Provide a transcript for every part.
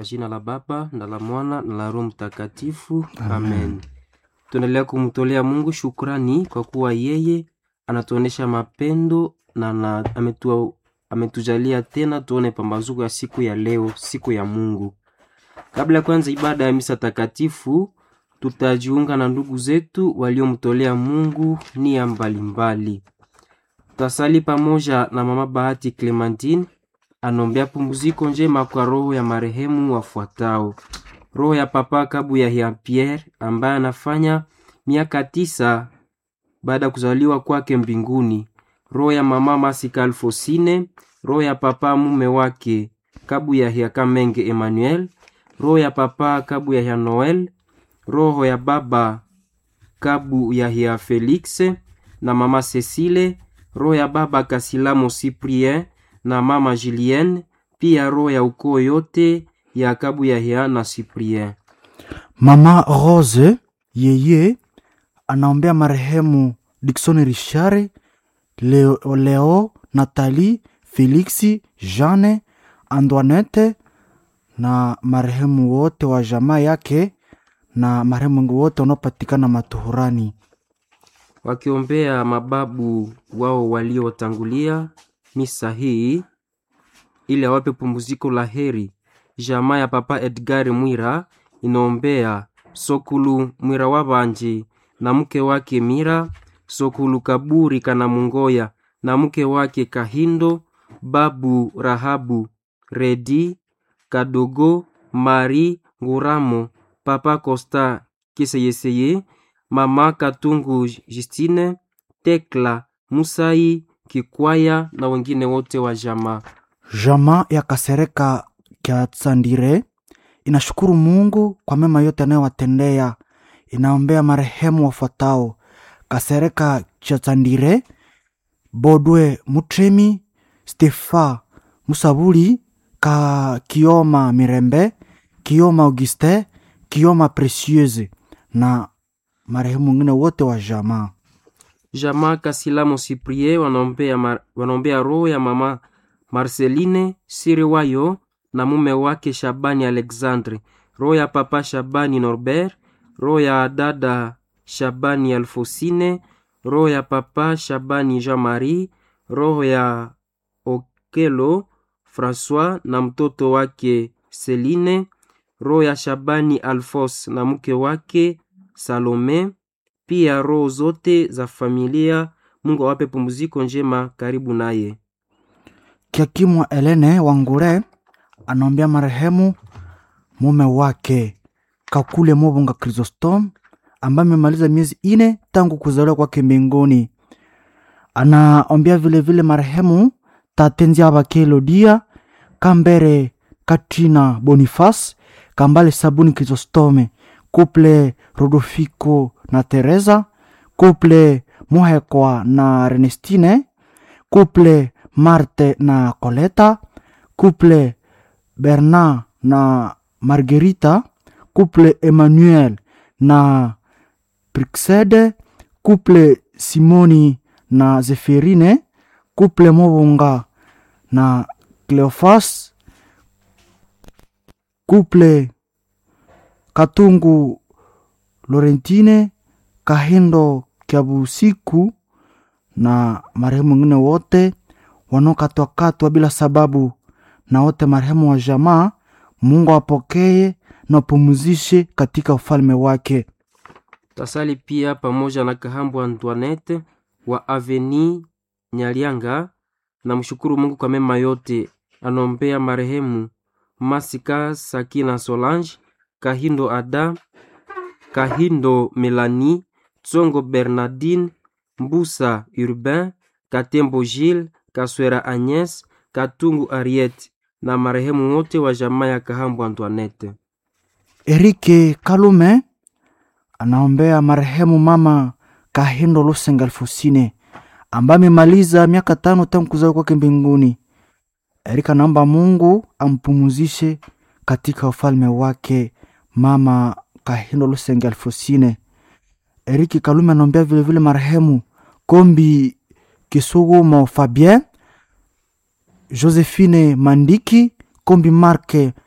Kwa jina la Baba na la Mwana na la Roho Mtakatifu, amen. Tunaendelea kumtolea Mungu shukrani kwa kuwa yeye anatuonesha mapendo na, na ametu, ametujalia tena tuone pambazuko ya siku ya leo, siku ya Mungu. Kabla ya kwanza ibada ya misa takatifu, tutajiunga na ndugu zetu waliomtolea Mungu nia mbalimbali. Tutasali pamoja na mama Bahati Clementine anombea pumziko njema kwa roho ya marehemu wafuatao: roho ya papa Kabu ya Jean Pierre ambaye anafanya miaka tisa baada ya kuzaliwa kwake mbinguni, roho ya mama Masika Alfosine, roho ya papa mume wake Kabu ya Jean Kamenge Emmanuel, roho ya papa Kabu ya Jean Noel, roho ya baba Kabu ya Jean Felix na mama Cecile, roho ya baba Kasilamo Cyprien na mama Julienne, pia roho ya ukoo yote ya Kabu ya Jean na Cyprien. Mama Rose yeye anaombea marehemu Dickson Richard, Leo, Leo Nathalie, Felixi, Jeanne, Antoinette na marehemu wote wa jamaa yake na marehemu wote wanaopatikana matuhurani. wakiombea mababu wao waliotangulia misa hii ili awape pumziko la heri. Jamaa ya papa Edgar Mwira inaombea Sokulu Mwira wabanje na mke wake Mira, Sokulu Kaburi kana Mungoya na mke wake Kahindo, babu Rahabu Redi Kadogo Mari Nguramo, papa Costa Kiseyeseye, mama Katungu Justine, Tekla Musai Kikwaya na wengine wote wa jamaa. Jamaa ya Kasereka kya Tsandire inashukuru Mungu kwa mema yote anayowatendea. Inaombea marehemu wafuatao: Kasereka cha Tsandire, Bodwe Mutremi, Stefa Musabuli, ka Kioma Mirembe, Kioma Auguste, Kioma Precieuse na marehemu wengine wote wa jamaa. Jamaa Kasilamo Cyprien wanaombea, mar, wanaombea roho ya mama Marceline Siriwayo na mume wake Shabani Alexandre, roho ya papa Shabani Norbert, roho ya dada Shabani Alfosine, roho ya papa Shabani Jean-Marie, roho ya Okelo Francois na mtoto wake Celine, roho ya Shabani Alfos na mke wake Salome, pia roho zote za familia. Mungu awape pumziko njema karibu naye. Kiakimwa Elene Wangure anaombea marehemu mume wake Kakule Mobonga Chrysostom ambaye amemaliza miezi ine tangu kuzaliwa kwake mbinguni. Anaombea vilevile marehemu Tatenzi Abake Elodia Kambere Katrina Boniface Kambale Sabuni Chrysostome Couple Rodofiko na Teresa Couple Muhekwa na Renestine Couple Marte na Coleta Couple Bernard na Margarita Couple Emmanuel na Prixede Couple Simoni na Zeferine Couple Mobonga na Cleofas Couple Katungu Lorentine Kahindo Kyabusiku na marehemu wengine wote wanaokatwakatwa bila sababu, na wote marehemu wa jamaa. Mungu apokee na apumzishe katika ufalme wake. Tasali pia pamoja na Kahambu Antoinette wa Aveni Nyalianga na mshukuru Mungu kwa mema yote. Anombea marehemu Masika Sakina Solange, Kahindo Ada, Kahindo Melanie, Tsongo Bernardine, Mbusa Urbain, Katembo Gilles, Kaswera Agnes, Katungu Ariete na marehemu wote wa jamaa ya Kahambu Antoinette. Erike Kalume anaombea marehemu mama Kahindo Lusenga Alfosine ambaye amemaliza miaka tano tangu kuzaliwa kwake mbinguni. Erika anaomba Mungu ampumuzishe katika ufalme wake mama Kahindo Lusenga Alfosine. Eriki Kalume anaombea vilevile marehemu Kombi Kisugumo Fabien, Josephine Mandiki, Kombi Marke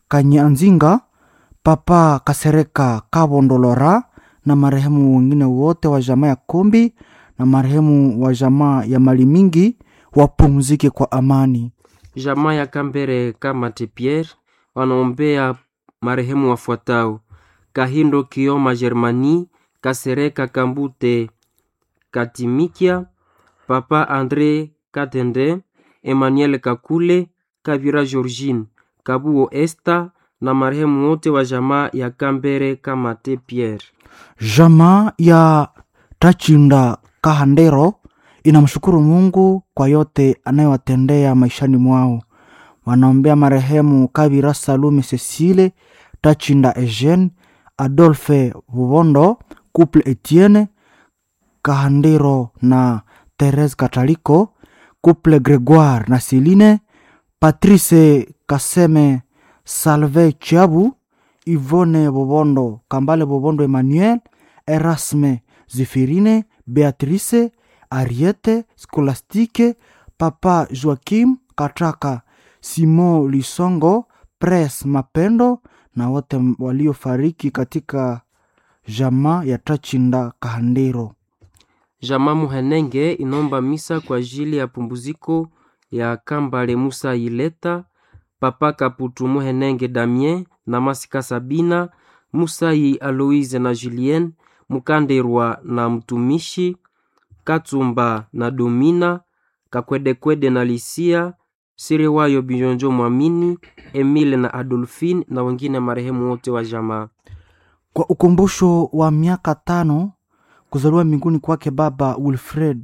Kanyanzinga, Papa Kasereka Kabondolora na marehemu wengine wote wa jamaa ya Kombi na marehemu wa jamaa ya Mali Mingi wapumzike kwa amani. Jamaa ya Kambere Kamate Pierre wanaombea marehemu wafuatao: Kahindo Kioma Germani, Kasereka Kambute Katimikia, Papa Andre Katende, Emmanuel Kakule, Kavira Georgine, Kabuo Esta na marehemu wote wa jamaa ya Kambere Kamate Pierre. Jamaa ya Tachinda Kahandero inamshukuru Mungu kwa yote anayowatendea maishani mwao. Wanaombea marehemu Kabira Salume Cecile, Tachinda Eugene, Adolphe Bubondo, Couple Etienne Kahandero na Therese Kataliko, Couple Gregoire na Celine, Patrice Kaseme, Salve Chiabu, Yvonne Bobondo, Kambale Bobondo Emmanuel, Erasme Zefirine, Beatrice, Ariete, Scolastique, Papa Joaquim Katraka, Simon Lisongo, Pres Mapendo na wote waliofariki katika jamaa ya Tachinda Kahandero. Jamaa Muhenenge inomba misa kwa ajili ya pumbuziko ya Kambale Musa Ileta, Papa Kaputu Muhenenge Damien na Masika Sabina, Musai Aloise na Julien, Mukanderwa na mtumishi Katsumba na Domina, Kakwedekwede na Lisia, Siriwayo Bijonjo Mwamini, Emile na Adolfine na wengine marehemu wote wa jamaa. Kwa ukumbusho wa miaka tano kuzaliwa mbinguni kwake Baba Wilfred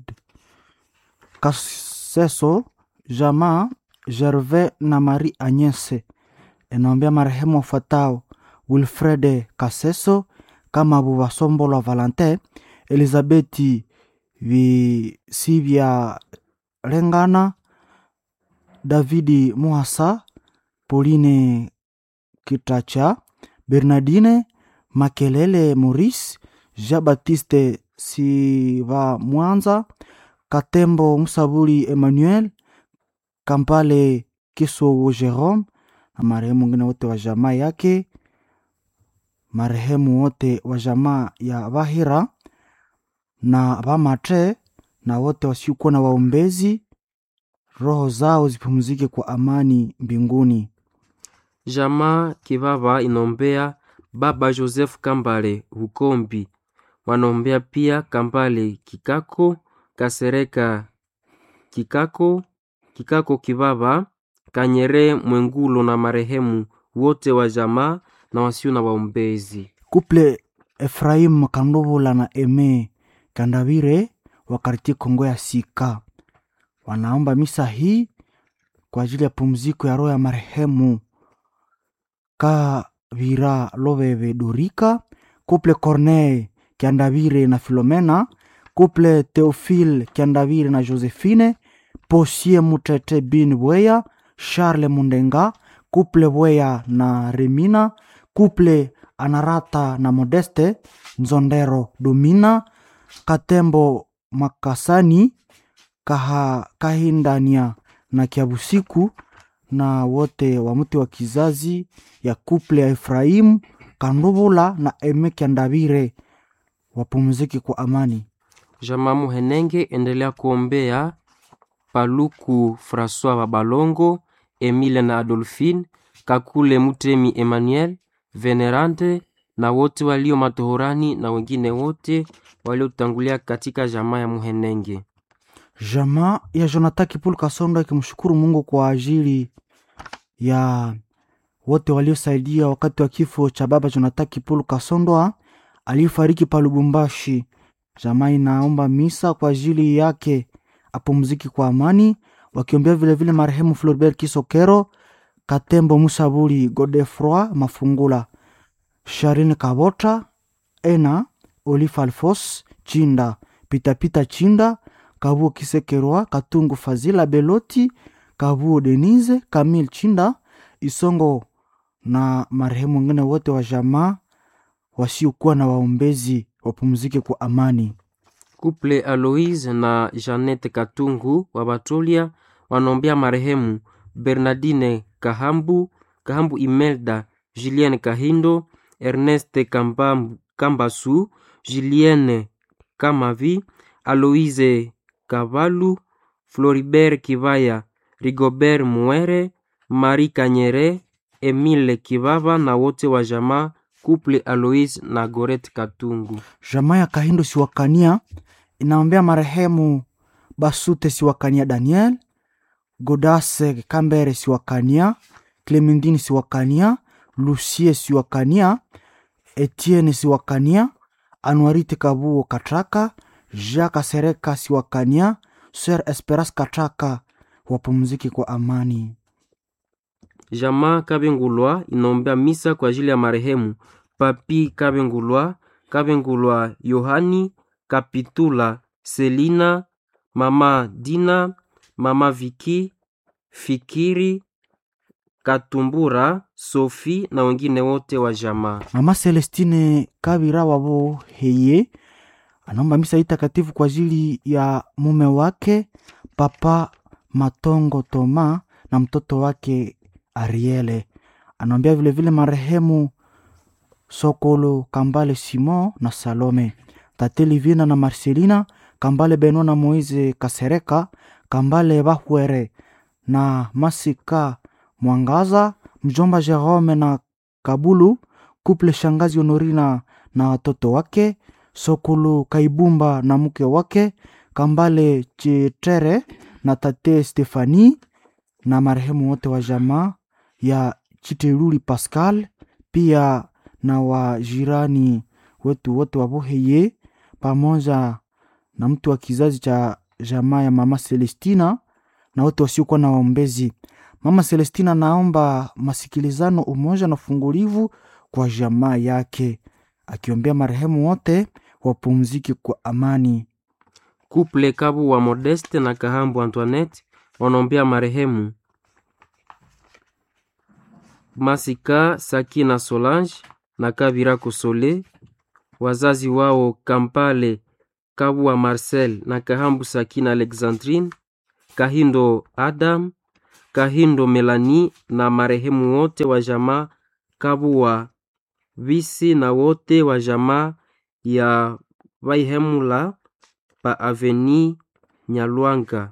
Kaseso, jamaa Gervais na Marie Agnese inaombea marehemu wafuatao: Wilfred Kaseso, kama Buvasombolwa Valentin, Elizabeti Visivya Lengana, Davidi Muhasa, Pauline Kitacha, Bernardine Makelele Maurice, Jean Baptiste Siva Mwanza, Katembo Musabuli Emmanuel, Kampale Kisowo Jerome na marehemu wengine wote wa jamaa yake, marehemu wote wa jamaa ya Bahira na Bamatre na wote wasiokuwa na waombezi, roho zao zipumzike kwa amani mbinguni. Jamaa Kibaba inombea Baba Joseph Kambale Hukombi, wanaombea pia Kambale Kikako Kasereka Kikako Kikako Kibaba Kanyere Mwengulo na marehemu wote wa jamaa na wasio na waombezi. Kuple Efraim Kandovula na Eme Kandavire wa kartie Kongo ya Sika wanaomba misa hii kwa ajili ya pumziko ya roho ya marehemu Kavira Loveve Dorika, Kuple Corneille Kiandavire na Filomena, Kuple Theophile Kiandavire na Josephine, Posie Mutete Bin Bweya, Charles Mundenga, Kuple Bweya na Remina, Kuple Anarata na Modeste Nzondero Domina, Katembo Makasani, Kaha, Kahindania na Kiabusiku na wote wa mti wa kizazi ya kuple ya Efraimu Kandubula na Eme Kiandavire wapumzike kwa amani. Jamaa Muhenenge endelea kuombea Paluku Francois Babalongo, Emile na Adolphine, Kakule Mutemi Emmanuel, Venerante na wote walio matohorani na wengine wote waliotangulia katika jamaa ya Muhenenge. Jamaa ya Jonathan Kipulu Kasondo ikimshukuru Mungu kwa ajili ya wote waliosaidia wakati wa kifo cha baba Jonathan Kipulu Kasondoa aliyefariki pa Lubumbashi. Jamaa inaomba misa kwa ajili yake apumziki kwa amani, wakiombea vilevile marehemu Floribert Kisokero, Katembo Musabuli, Godefroi Mafungula, Sharine Kabota, Ena Olive Alfos Chinda, Pitapita Chinda, Kabuo Kisekerwa, Katungu Fazila Beloti, Kabuo Denise, Kamil Chinda, Isongo na marehemu wengine wote wa jamaa wasiokuwa na waombezi wapumzike kwa amani. Kuple Aloise na Janete Katungu wa Batolia wanaombea marehemu Bernardine Kahambu, Kahambu Imelda, Julienne Kahindo, Ernest Kambam, Kambasu, Julienne Kamavi, Aloise Kavalu, Floribert Kivaya, Rigobert Muere, Marie Kanyere, Emile Kivava na wote wa jamaa Couple Aloise na Goret Katungu. Jamaa ya Kahindo Siwakania inaombea marehemu Basute Siwakania Daniel, Godase Kambere Siwakania, Clementine Siwakania, Lucie Siwakania, Etienne Siwakania, Anuarite Kabuo Katraka, Jacques Sereka Siwakania, Sir Esperas Katraka wapumzike kwa amani. Jamaa Kabengulwa inaombea misa kwa ajili ya marehemu Papi Kabengulwa, Kabengulwa Yohani, Kapitula Selina, Mama Dina, Mama Viki, Fikiri, Katumbura, Sofi na wengine wote wa jamaa. Mama Celestine Kabira wabo heye anaomba misa hii takatifu kwa ajili ya mume wake Papa Matongo Toma na mtoto wake Ariele. Anaombea vilevile marehemu Sokolo Kambale Simon na Salome, Tate Livina na Marcelina Kambale Beno na Moise Kasereka Kambale Bahwere na Masika Mwangaza, mjomba Jerome na Kabulu, kuple shangazi Honorina na watoto wake, Sokulu Kaibumba na mke wake, Kambale Chitere na tate Stefani na marehemu wote wa jamaa ya Chiteruli Pascal, pia na wajirani wetu wote wa Boheye pamoja na mtu wa kizazi cha jamaa ya mama Celestina na wote wasiokuwa na waombezi. Mama Celestina naomba masikilizano, umoja na ufungulivu kwa jamaa yake, akiombea marehemu wote wapumzike kwa amani. Couple Kabu wa Modeste na Kahambu Antoinette wanaombea marehemu Masika Sakina Solange na Kabira Kosole, wazazi wao Kampale Kabu wa Marcel na Kahambu Sakina Alexandrine, Kahindo Adam, Kahindo Melanie na marehemu wote wa jamaa Kabu wa Visi na wote wa jamaa ya Vaihemula pa Aveni Nyalwanga.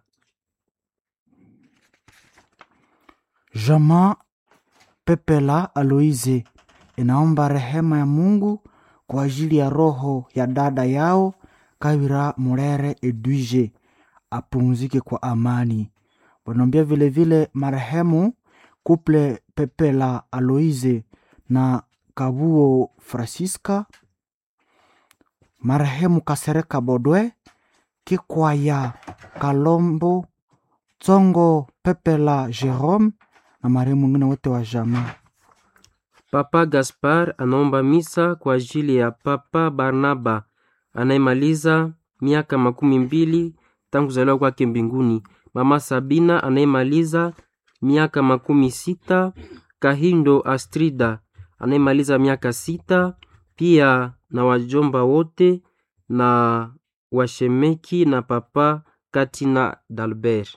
Jamaa Pepela Aloise inaomba rehema ya Mungu kwa ajili ya roho ya dada yao Kabira Murere Edwige apumzike kwa amani. Wanaombea vilevile marehemu Kuple Pepela Aloise na Kabuo Francisca, marehemu Kasereka Bodwe, Kikwaya Kalombo, Tsongo Pepela Jerome na marehemu wengine wote wa jamaa. Papa Gaspar anaomba misa kwa ajili ya Papa Barnaba anayemaliza miaka makumi mbili tangu kuzaliwa kwake mbinguni, Mama Sabina anayemaliza miaka makumi sita, Kahindo Astrida anayemaliza miaka sita, pia na wajomba wote na washemeki na Papa Katina Dalbert.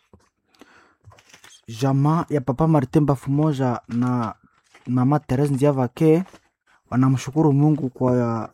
Jamaa ya Papa Martin Bafumoja na Mama Therese Ndiavake wanamshukuru Mungu kwa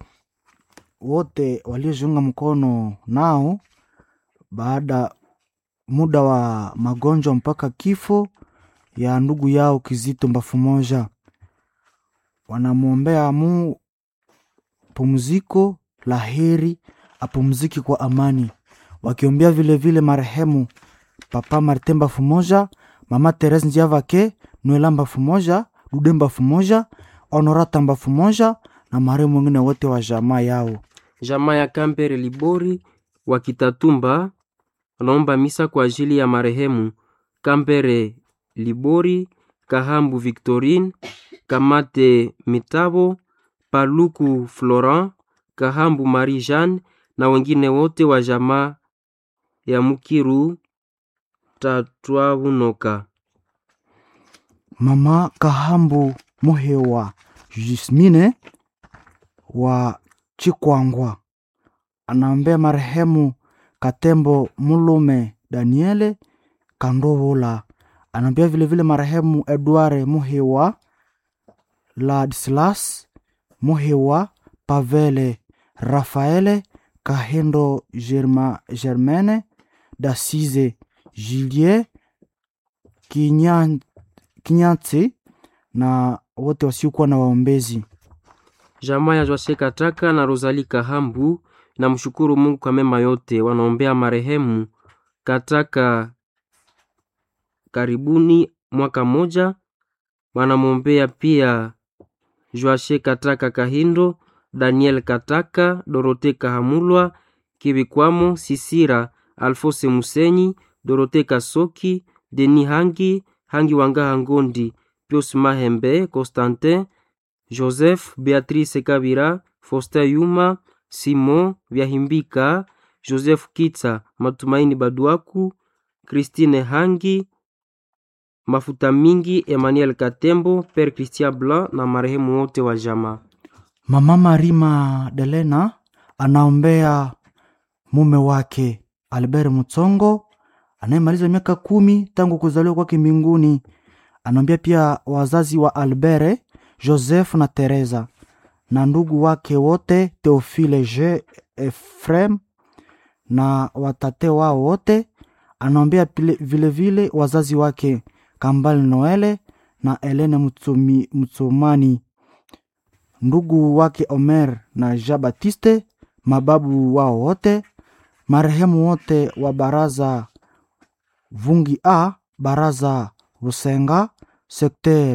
wote waliojiunga mkono nao baada muda wa magonjwa mpaka kifo ya ndugu yao Kizito Mbafumoja. Wanamwombea mu pumziko la heri, apumziki kwa amani, wakiombea vilevile marehemu Papa Martin Bafumoja, Mama Therese Ndiavake, Noela Mbafumoja, Dude Mbafumoja, Honorata Mbafumoja na marehemu wengine wote wa jamaa yao. Jamaa ya Kampere Libori wa Kitatumba wanaomba misa kwa ajili ya marehemu Kampere Libori, Kahambu Victorine, Kamate Mitabo, Paluku Florent, Kahambu Marie Jeanne na wengine wote wa jamaa ya Mukiru Tatwabunoka. Mama Kahambu Muhewa Jismine wa Chikwangwa anaombea marehemu Katembo Mulume Daniele Kandovola anaombea vilevile marehemu Edward Muhewa, Ladislas Muhewa, Pavele Rafaele Kahendo Germa, Germaine Dasize Julie Kinyan- Kinyatsi na wote wasiokuwa na waombezi. Jamaa ya Joashe Kataka na Rosali Kahambu na mshukuru Mungu kwa mema yote. Wanaombea marehemu Kataka karibuni mwaka moja. Wanamwombea pia Joashe Kataka Kahindo, Daniel Kataka, Dorote Kahamulwa, Kibikwamo, Sisira, Alfose Musenyi, Dorote Kasoki, Deni Hangi, Hangi Wangaha Ngondi, Pius Mahembe, Constantin, Joseph, Beatrice Kabira, Foster Yuma, Simon Vyahimbika, Joseph Kitsa, Matumaini Baduaku, Christine Hangi, Mafuta Mingi, Emmanuel Katembo, Père Christian Blanc na marehemu wote wa jamaa. Mama Marima Delena anaombea mume wake Albert Mutsongo anayemaliza miaka kumi tangu kuzaliwa kwake mbinguni. Anaombea pia wazazi wa Albert, Joseph na Teresa na ndugu wake wote Theophile J Efrem na watate wao wote. Anaombea pile- vilevile wazazi wake Kambale Noele na Elene Mutsumi- Mutsumani ndugu wake Omer na Jean Baptiste, mababu wao wote, marehemu wote wa baraza Vungi A, baraza Busenga, sekter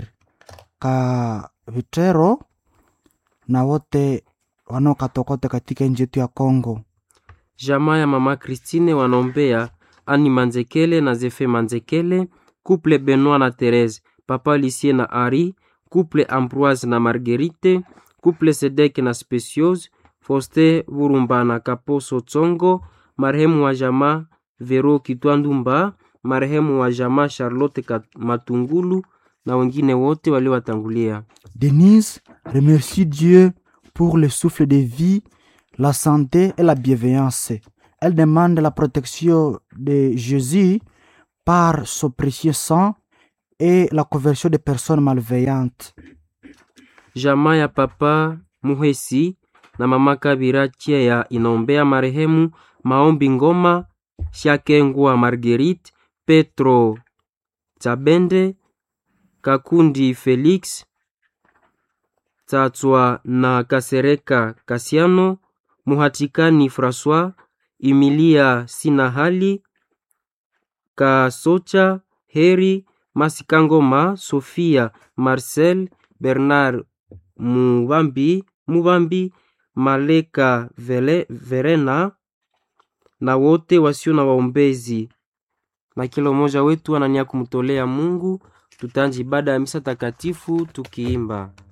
Kavitero na wote wanaokatokote katika nchi yetu ya Kongo. Jamaa ya mama Christine wanaombea Ani Manzekele na Zefe Manzekele, couple Benoit na Therese, papa Lisie na Ari, couple Ambroise na Marguerite, couple Sedek na Speciose, Foste Burumba na Kaposo Tsongo, marehemu wa jamaa Vero Kitwandumba, marehemu wa jamaa Charlotte Kat- Matungulu na wengine wote waliowatangulia. Denise remercie Dieu pour le souffle de vie, la santé et la bienveillance. Elle demande la protection de Jésus par son précieux sang et la conversion des personnes malveillantes. Jamaa ya papa Muhesi na mama Kabira Chea inaombea marehemu Maombi Ngoma, Shakengwa Marguerite, Petro Tsabende, Kakundi Felix, Tsatswa na Kasereka Kasiano, Muhatikani Francois, Emilia Sinahali, Kasocha Heri, Masikangoma, Sofia Marcel, Bernard Mubambi, Mubambi Maleka Vele, Verena na wote wasio na waombezi, na kila mmoja wetu anania kumtolea Mungu. Tutaanza ibada ya misa takatifu tukiimba